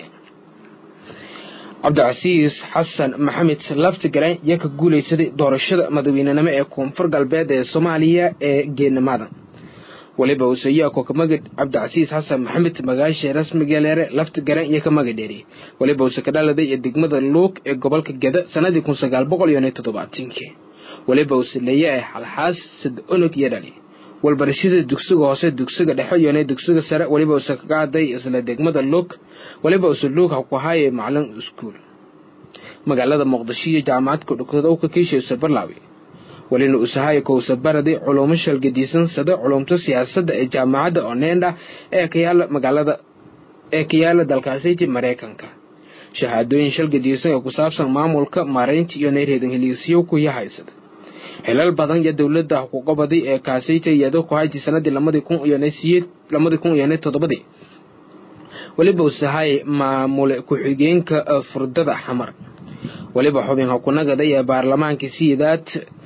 cabdicasiis xasan maxamed lafti garaan yaa ka guulaysaday doorashada madaweynenimo ee koonfur galbeed ee soomaaliya ee geenimada waliba useyaa kokamagid cabdicasiis xasan maxamed magaasha rasmigaleere lafti garan iyo ka magadheeriyey waliba use ka dhaladay ee degmada luug ee gobolka geda sanadii kun sagaal boqol iyo toddobaatankii waliba use leeyahay xalxaas sad onog iyo dhali walbarashada dugsiga hoose dugsiga dhexe iyo dugsiga sare waliba use kaga haday isla degmada luug waliba use luug ha ku haye macalin iskuul magaalada muqdisho iyo jaamacad kudhukadowka kiisha barlaawi welina usahaye kowsa baraday culumo shalgadiisan sada culumta siyaasadda ee jaamacadda onenda ee ka yaala magaalada ee ka yaala dalkaasiti maraykanka shahaadooyin shalgadiisan ee ku saabsan maamulka maaraynta iyo nayreedan heliisyo kuya haysada xilal badan iyo dowladda xuquuqabaday ee kaasayta iyado ku hayti sanadii lamadii kun iyo siyeed lamadii kun iyo toddobadii weliba usahaye maamule ku-xigeenka furdada xamar weliba xubin hakunagaday ee baarlamaanka siidaad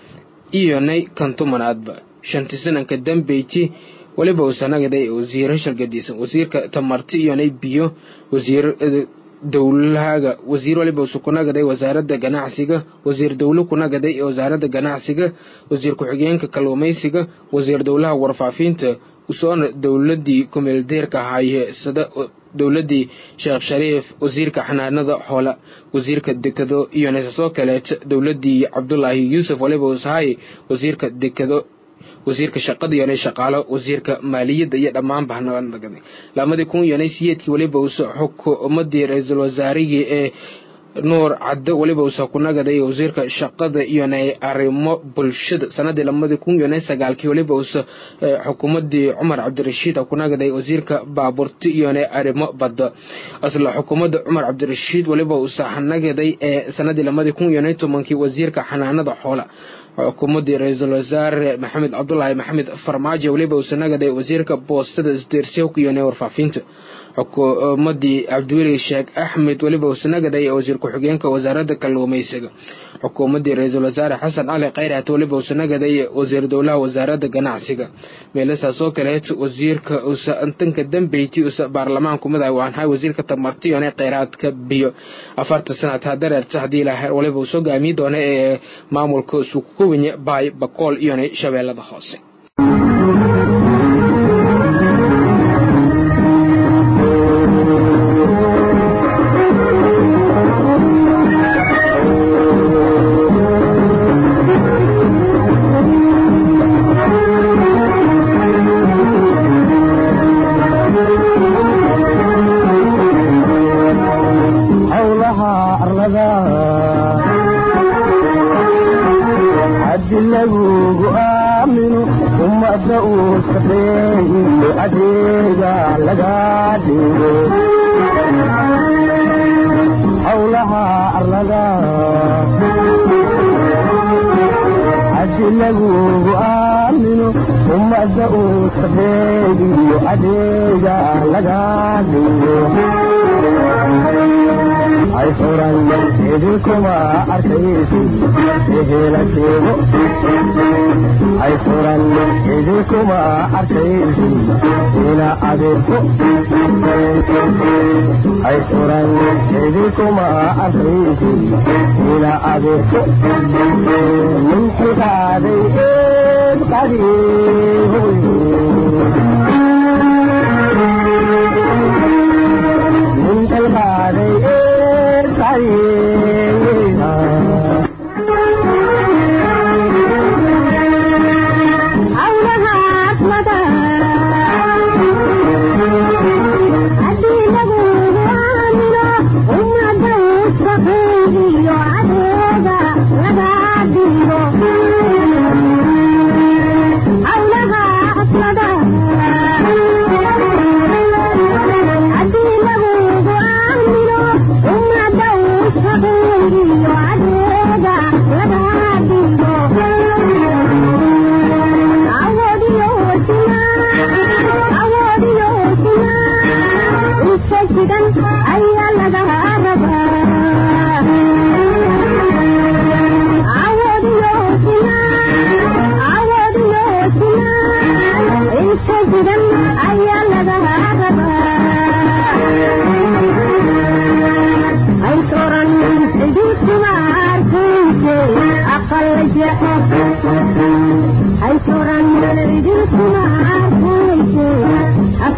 iyonay kantumanaadba shanti sananka dambeyti weliba uusanagaday wasiiro shalgadiisan wasiirka tamarti iyonay biyo wasiir dowlahaga wasiir waliba usu kunagaday wasaaradda ganacsiga wasiir dowle kunagaday ee wasaaradda ganacsiga wasiir ku-xigeenka kalluumaysiga wasiir dowlaha warfaafinta usoona dowladii kumeeldeerka haye sida dowladii sheekh shariif wasiirka xanaanada xoola wasiirka dekado iyo soo kaleet dowladii cabdulaahi yuusuf waliba usahay wasiirka dekado wasiirka shaqada iyonay shaqaalo wasiirka maaliyadda iyo dhammaan bahnagada lamadii kun iyonay siyeedkii waliba usa xukuumadii ra-iisul wasaarigii ee nuur caddo waliba usa kunagaday wasiirka shaqada iyonay arrimo bulshada sanadii lamadii kun iyonay sagaalkii waliba usa xukuumadii cumar cabdirashiid kunagaday wasiirka baaburti iyonay arrimo badda isla xukuumadda cumar cabdirashiid waliba usa nagaday ee sanadii lamadii kun iyonay tobankii wasiirka xanaanada xoola xukuumadii ra-iisul wasaare maxamed cabdulaahi maxamed farmaajo waliba usa nagaday wasiirka boostada isdeersiyowka iyonay warfaafinta xukuumadii cabdiweli sheekh axmed weliba usanagaday ee wasiir ku-xigeenka wasaaradda kalluumaysiga xukuumadii ra-iisul wasaare xasan cali khayraat weliba usanagaday wasiir dowlaha wasaaradda ganacsiga meelasaas oo kaleet wasiirka usa tanka dambeyti usa baarlamaanku madax waanhay wasiirka tamartiyone kheyraadka biyo afarta sanad hadareerta haddii ilaah waliba uu soo gaamiyi doona ee maamulka sukuwinya baay bakool iyone shabeellada hoose ay furan idinkuma arkaysi ina adeerko ay furan idinkuma arkaysi ina adeerko min xilqaaday eed qadiihoy min xilqaaday eed qadiihoy Thank you.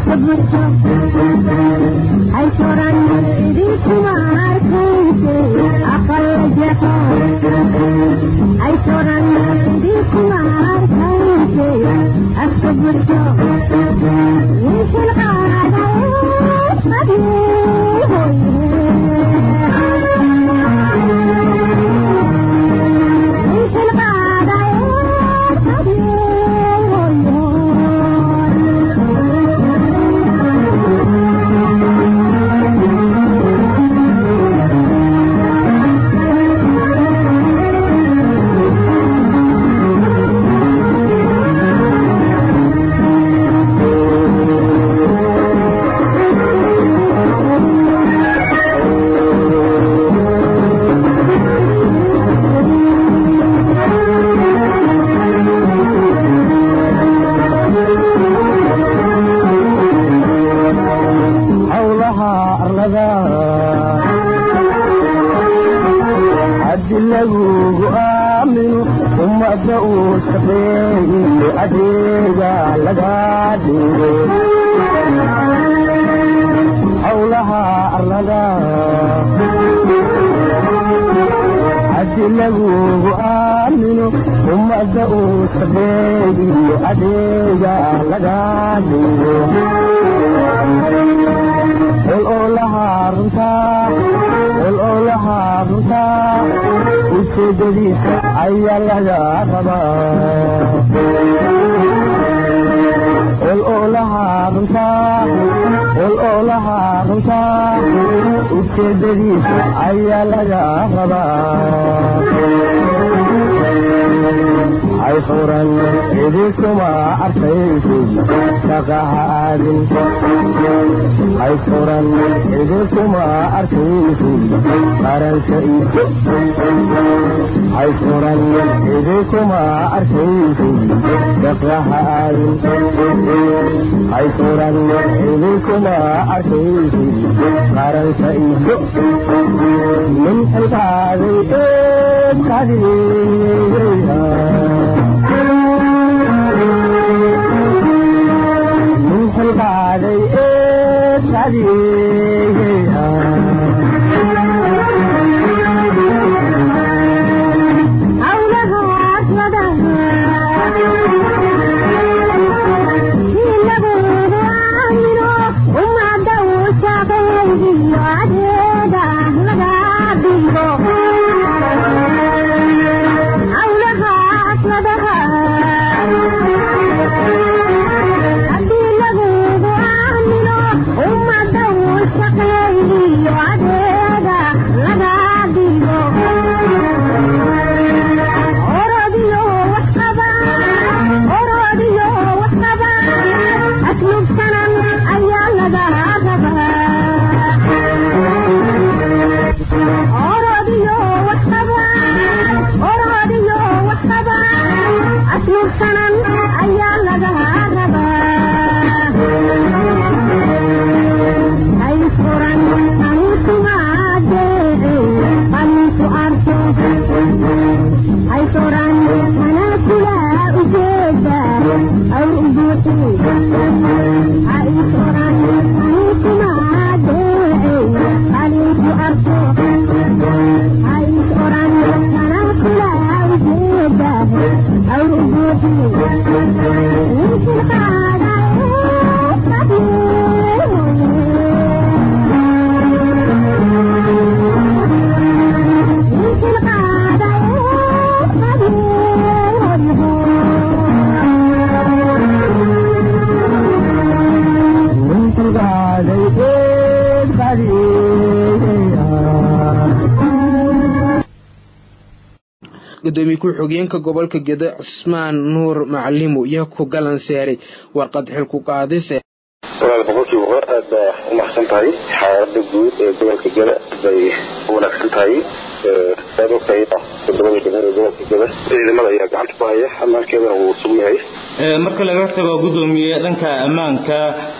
gudoomiye ku-xigeenka gobolka gedo cusmaan nuur macalimu iyo ku galan seeray warqad xilku qaadise walaal boqolkiiba boqol aad baa u maxsan tahay xaalada guud ee gobolka geda bay u wanaagsan tahay saad ogtahay todobada degmada gobolka geda ciidamada ayaa gacanta ku haya ammaankeedana wuu sugan yahay marka laga tago gudoomiye dhanka ammaanka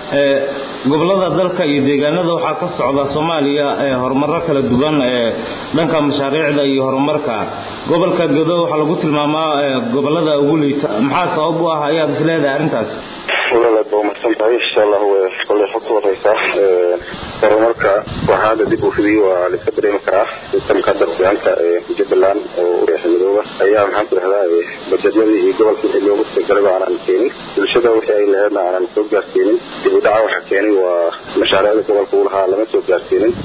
gobolada dalka iyo deegaanada waxaa ka socda soomaaliya horumaro kala duwan dhanka mashaariicda iyo horumarka gobolka gedo waxaa lagu tilmaamaa gobolada ugu liita maxaa sabab u ah ayaad isleedahay arrintaas walaalaad baa umahadsan tahay insha allahu kolay xogta wadaysaa horumarka waxaa hadda dib u fidiyey waa la iska dareemi karaa sistamka darbiyaanka jubbaland oo ureexa midooba ayaa maxaan ku dhahdaa bajedyadii iyo gobolka wixii loogu talagalay aanan keenin bulshada wixii ay laheedna aanan soo gaarsiinin dib u dhaca waxaa keenay waa mashaariicda gobolka uu lahaa lama soo gaarsiinin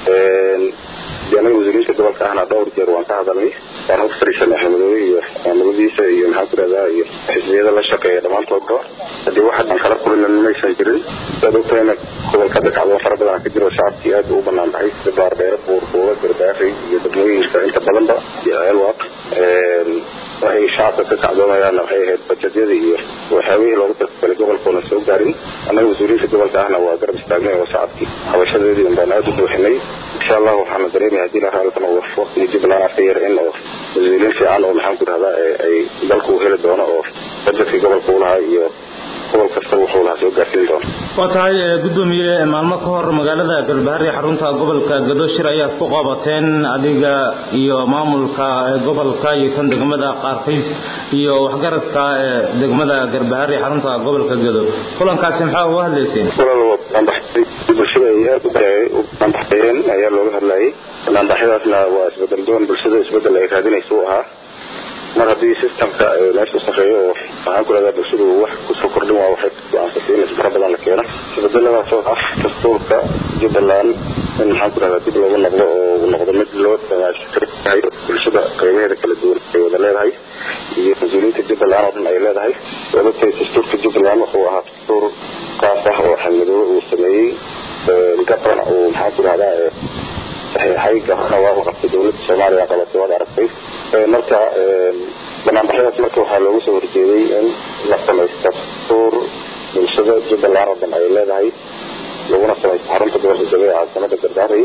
de anaga wasiiriinta gobolka ahna dhowr jeer waan ka hadalnay waan hor fariisanay axmedoobe iyo maamuladiisa iyo maxaan ku dhahdaa iyo xisbiyada la shaqeeya dhammaantoodba haddii wax hadan kala kulina maysan jirin saad ogtahayna gobolka hadda kacdo fara badan ka jiro shacabkii aad u banaan baxay sida baardheere buurbuuga garbaari iyo degmooyinka inta badanba iyo ceelwaaq waxay shacabka ka kacdoomayaanna waxay ahayd bajedyada iyo waxyaabihii loogu talagalay gobolkoona soo gaarin annaga wasiiriinta gobolka ahna waa garab istaagnay oo shacabkii habashadeedii un baan aad u buuxinay insha allah waxaana dareemaya hadii la raalkan oo waqtiga jubbaland afka yar in oo wasiiriin fiican oo maxaan ku dhahdaa ay dalku heli doono oo bajetkii gobolka uu lahaa iyo gobol kasta wuxuu lahaa soo gaarsiin doono waa tahay gudoomiye maalmo ka hor magaalada galbahari xarunta gobolka gadoshir ayaad ku qabateen adiga iyo maamulka gobolka iyo kan degmada qaarkiis iyo waxgaradka degmada galbahari xarunta gobolka gado kulankaasi maxaa uga hadlayseen bulshada ay aad u banbaxayeen ayaa looga hadlayay banbaxyadaasna waa isbedel doon bulshada isbedel ay raadinaysa u ahaa mar haddii systemka meesha u sareeyo oo maxaan ku leedahay bulshadu wax kusoo kordhin waa waxay go-aansatay in isbara badan la keeno isbedeladaas oo ah dastuurka jubbaland in maxaan ku dhahdaa dib loogu noqdo oo uu noqdo mid loo damaashtiryahay bulshada qeybaheeda kala duwan ay wada leedahay iyo mas-uuliyiinta jubbaland oo dhan ay leedahay sababtay dastuurka jubbaland wuxuu ahaa dastuur kaas ah oo xamidoobe uu sameeyey gaban uu maxaan ku dhahdaa saxiixay gabana waa u qabtay dowladda soomaaliya qabatay waad aragtay marka banaanbaxyadaas marka waxaa loogu soo horjeeday in la samaysto dastuur bulshada jubbaland oo dhan ay leedahay laguna samaysto xarunta gobolka gabe ee caasimada gardaari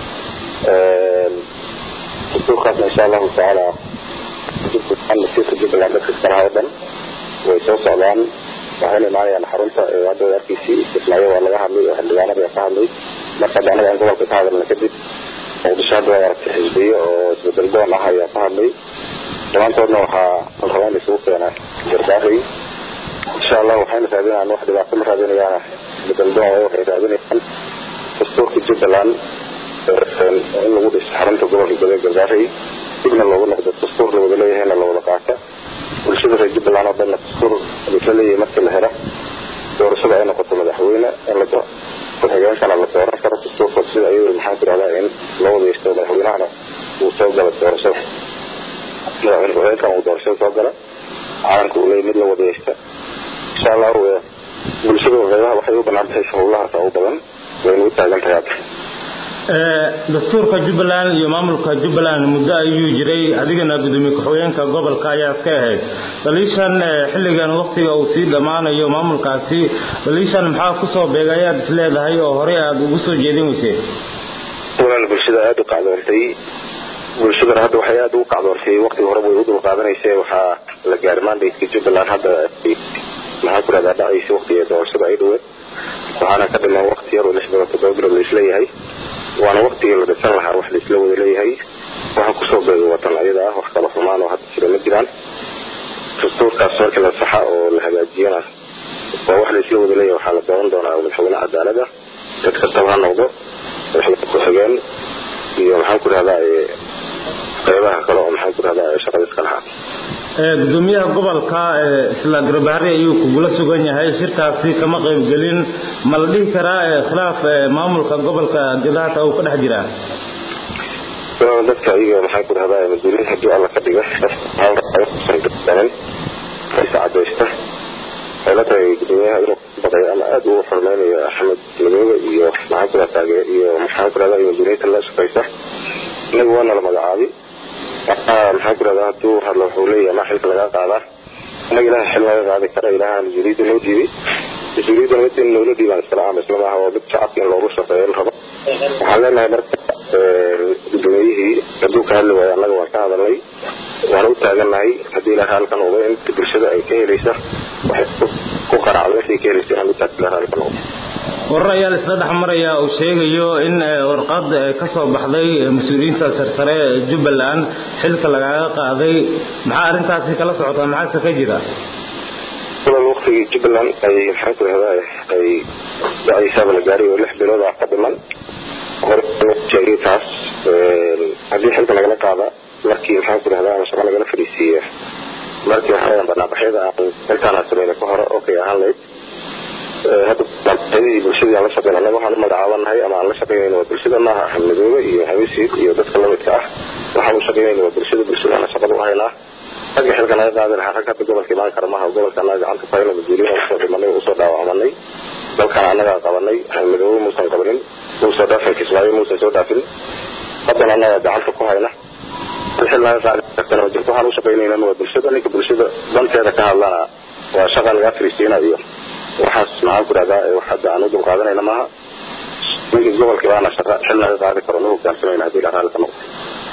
dastuurkaasna insha allahu tacaala masiirka jubbaland dadka iskalaha oo dhan way soo socdaan waxayna imaanayaan xarunta hadda arkiisii istismaayo waa laga hadlay oo xildhibaanada ka hadlay marka hadda anaga aan gobolka ka hadalna kadib muqdisho hadda waa aragtay xisbiyo oo isbedel doon ah ayaa ka hadlay dhammaantoodna waxaa la rabaa in isugu keena garbaari insha allah waxayna raadinayaan wax dhibaato ma raadinayaan isbedel doon waayo waxay raadinayaan dastuurka jubbaland in lagu dhiso xarunta gobolka gabe garbaari dibna loogu noqdo dastuur la wada leeyahayna la wada qaata bulshada reer jubbaland oo dhanna dastuur laisla leeyahay markii la helo doorashada ay noqoto madaxweyne in la ku-xigeenkana la dooran karo dastuurka sida ayuu maxaan ku dhahdaa in loo wadaysto madaxweynahana uu soo gala doorashada madaxweyne ku-xigeenkana uu doorashada soo gala caalamka uu leeyahy mid la wadaysta insha allahu bulshada qeybaha waxay u banaan baxaysa howlahaas u badan wayna u taagan tahay hadda dastuurka jubbaland iyo maamulka jubbaland muddo ayuu jiray adigana gudoomiye ku-xigeenka gobolka ayaad ka ahayd baliishan xilligan waktiga uu sii dhammaanayo maamulkaasi baliishan maxaa kusoo beegay ayaad is leedahay oo horey aada ugu soo jeedin weyseen walaal bulshada aada u kacdoontay bulshadana hadda waxay aada ugu kacdoontay waktiga hore way u dul qaadanaysa waxaa la gaari mandateka jubbaland hadda maxaa ku dhahdaa dhacaysa waktiga doorashada ay dhaweed waxaana ka dhiman wakti yar oo lix bilood toddoba bilood laisla yahay waana waktigii la dhisan lahaa wax laisla wada leeyahay waxaa kusoo beegay watan ayada ah wax kala xumaan oo hadda jira ma jiraan dastuurkaas markii la saxa oo la hagaajiyana waa wax laisla wada leeyahay waxaa la dooran doonaa madaxweyne cadaalada dad kastaba ha noqdo madaxweyne ku-xigeen iyo maxaan ku dhahdaa qeybaha kale oo maxaan ku dhahdaa shaqada iska lahaa gudoomiyaha gobolka isla garbahari ayuu kugula sugan yahay shirkaasi kama qaybgelin ma la dhihi karaa khilaaf maamulka gobolka gadaata uu ka dhex jiraa dadka iyaga maxaan ku dhahdaa mas-uuliyiin haddii alla ka dhiga kusan isa cadaysta waxay la tahay gudoomiyaha inuu baqay ama aada ugu xurmeynayo axmed madoobe iyo maxaan ku dhahdaa iyo maxaan ku dhahdaa mas-uuliyiinta la shaqaysa inaga waana la magacaabi maxaan ku dhahdaa hadduu hadlo wuxuu leeyahay maa xilka lagaa qaadaa inaga ilaha xil laga qaadi kara ilaha mas-uuliyadda noo dhiibay mas-uuliyadda mid in noola dhiibaan iskala ama isla maaha waa mid shacabka in loogu shaqeeyo la rabo waxaan leenahay marka gudoomiyihii hadduu ka hadli waayo annaga waan ka hadalnay waana u taagannahay haddii ilaha halkan uba in bulshada ay ka helaysa waxay ku qaracdo intay ka helaysa inaan utaas ilaha halkan uba warar ayaa la isla dhex maraya uu sheegayo in warqad ka soo baxday mas-uuliyiinta sarsare ee jubbaland xilka lagaaga qaaday maxaa arrintaasi kala socotaa maxaase ka jira walaal waktigii jubbaland ay maxaan ku rahdaa ay dacdiisaaba la gaaray oo lix bilood ah ka dhiman hore sheegay taas haddii xilka lagala qaada markii maxaan ku rahdaa ama shaqo lagala fadhiisiiya markii waxaa banaabaxyada aan intaan aan sameyna ka hore okay ahaan lahayd hadda banaabaxyadii bulshadii aan la shaqeyna annaga waxaan u magacaabanahay ama aan la shaqeynayna waa bulshada maaha ahmadoobe iyo hawesiid iyo dadka lamidka ah waxaan u shaqeynayna waa bulshada bulshadaana shaqada u haynaa ragga xilka naga qaadi lahaa rag hadda gobolka imaan kara maaha gobolka annaga gacanta ku hayno mas-uuliyiin usoo dhimanay oo usoo dhaawacmanay dalkan annagaa qabanay ahmadoobe muusan qabanin muusan dhaafin kismaayo muusan soo dhaafin haddana annagaa gacanta ku hayna xil naga qaadi kartana ma jirto waxaan u shaqeynaynan waa bulshada ninka bulshada danteeda ka hadlana waa shaqa lagaa fariisiina iyo waxaas maxaan ku rahdaa wax hadda aan u dulqaadanayna maaha ninkii gobolka baana shaqa xil naga qaadi karo na hogaansamayna haddii la raalli ka noqdo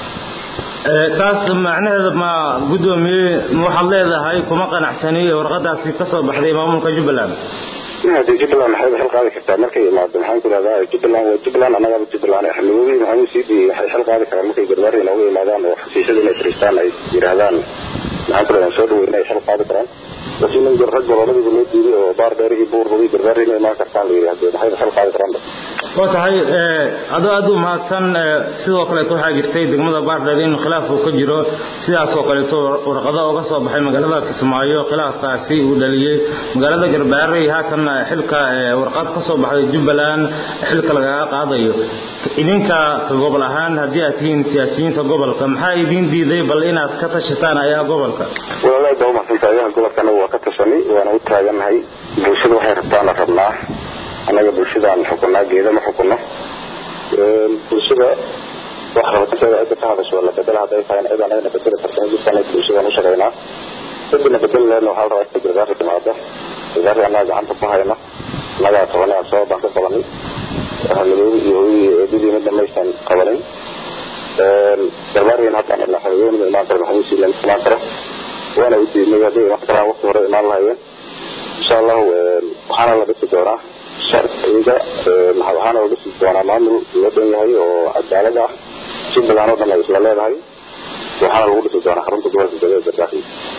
taas macnaheeda ma guddoomiye waxaad leedahay kuma qanacsani warqadaasi ka soo baxday maamulka jubbaland hadee jubbaland maxay xil qaadi kartaa markay imaado maxaan ku rahdaa jubbaland waa jubbaland annagaaba jubbaland axmedoobi maxamuud siidi waxay xil qaadi karaan markay garbaari inooga imaadaan oo xafiisyada inay fariistaan ay yidhaahdaan maxaan ku rahdaa soo dhaweyna ay xil qaadi karaan laakiin nin rag goboladiiba loo diiday oo baar dheer iyo buur baday garbaari inay imaan kartaan la yidhi hadee maxay xil qaadi karaan waa tahay adoo aad u mahadsan sidoo kaleeto waxaa jirtay degmada baardheer in khilaaf uu ka jiro sidaasoo kaleeto warqado uga soo baxay magaalada kismaayo khilaafkaasi uu dhaliyey magaalada garbaare haatan xilka warqad ka soo baxday jubbaland xilka lagaga qaadayo idinka gobol ahaan haddii aad tihiin siyaasiyiinta gobolka maxaa idiin diiday bal inaad ka tashataan ayaha gobolka walaalahi baa umadsanta ayaha gobolkana waa ka tashanay waana u taagannahay bulshada waxay rabtaana rabnaa annaga bulshadaan xukunaa geeda ma xukuno bulshada wax rabatanteeda cidda ka hadasho la bedela hadday tahay cid anagana bedeli kartana jirkaan bulshadaan u shaqaynaa cidina bedeli leena waxaa la rabaa inay gargaari timaado gargaari annaga gacanta ku hayno annagaa qabanay aan sabab baan ka qabanay ahmadoobi iyo hooyadii eedadii midna maysan qabanin garbaarigan hadda xamadooni ma imaan karo maxamuud siila ma imaan karo waana u diidnay hadday imaan karaan waqti hore imaan lahayeen insha allahu waxaana la dhisi doonaa sharciga waxaana la dhisi doonaa maamul loo dhan yahay oo cadaalad ah jubbaland oo dhan ay isla leedahay waxaana lagu dhisi doonaa xarunta gobolka galbeed gargaari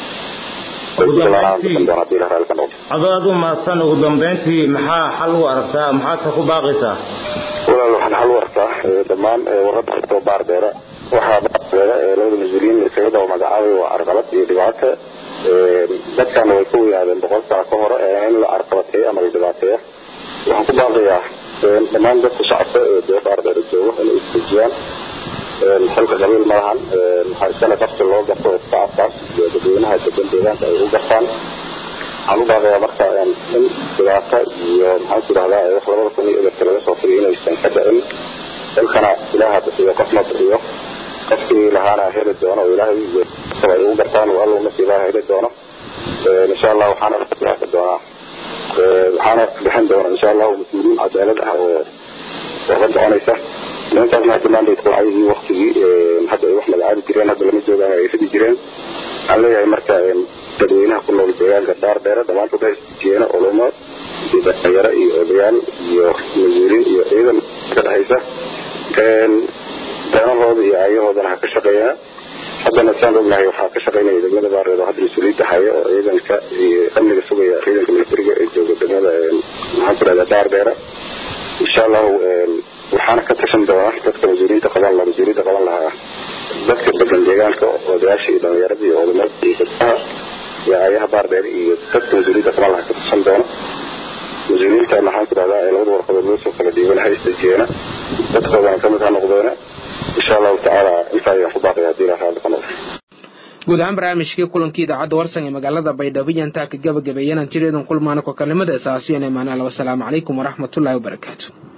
adoo aad u mahadsan ugu dambeyntii maxaa xal u aragtaa maxaadse ku baaqaysaa walaal waxaan xal u arkaa dhammaan warada xigtoo baardeera waxaa baardeera labada mas-uuliyiin isaga daba magacaabay waa carqalad iyo dhibaato dadkana way ka weynaadeen boqol sano ka hore in la carqalateeyo ama la dhibaateeyo waxaan ku baaqayaa dhammaan dadka shacabka ee dee baardeera jooga inay isdejiyaan xilka qabiil ma lahan waxaa iskale qabsi loo garto shacabkaas iyo dadweynaha degan deegaanka ay u gartaan waxaan u baaqayaa marka in dhibaato iyo maxaan ku idhahdaa wax labada kun iyo eberka laga soo firiyo inaysan ka dhicin xilkana ilaaha bixiyo qofna bixiyo qofkii lahaana heli doono oo ilaahay ay ugu gartaan oo allow nasiibaha heli doono insha allah waxaana bixi doonaa waxaana bixin doona insha allahu mas-uuliyiin cadaalad ah oo warka soconaysa nimankaas maatimaandaydku ayagii waktigii hadda ay wax magacaabi jireen hadda lama joogaan ay fidi jireen waxaan leeyahay marka dadweynaha ku nool deegaanka dhaar dheere dhammaantood hay jeena ulumo iyo dhalinyaro iyo odayaal iyo mas-uuliin iyo ciidan ka dhexaysa danahooda iyo aayahoodana ha ka shaqeeyaan haddana saan ognahay waxaa ka shaqeynaya degmada baareed oo hadda mas-uuliyadda haya oo ciidanka iyo amniga sugaya ciidanka militariga ee jooga degmada maxaan ku dhahdaa dhaar dheere insha allahu waxaana ka tashan doona dadka mas-uuliyiinta qaban lahaa mas-uuliyadda qaban lahaa dadka degan deegaanka odayaasha iyo dhalinyarada iyo odamada iyo gabdaha iyo aayaha baardheer iyo dadka mas-uuliyadda qaban lahaa ka tashan doona mas-uuliyiinta maxaan ku dhahdaa ee labada warqadood loo soo kala dhiiban ha istajiyeena dadkoodana kamid ha noqdeena insha allahu tacaala intaa ayaan ku baaqaya haddii ilaha raalli ka noqdo guud ahaan barnaamijkii kulankii idaacadda warsan ee magaalada baydhabo iyo intaa ka gabagabeeyanaan jireedan kulmaana kokalnimada asaasiyan ee maanaala wasalaamu calaykum waraxmatullaahi wabarakaatu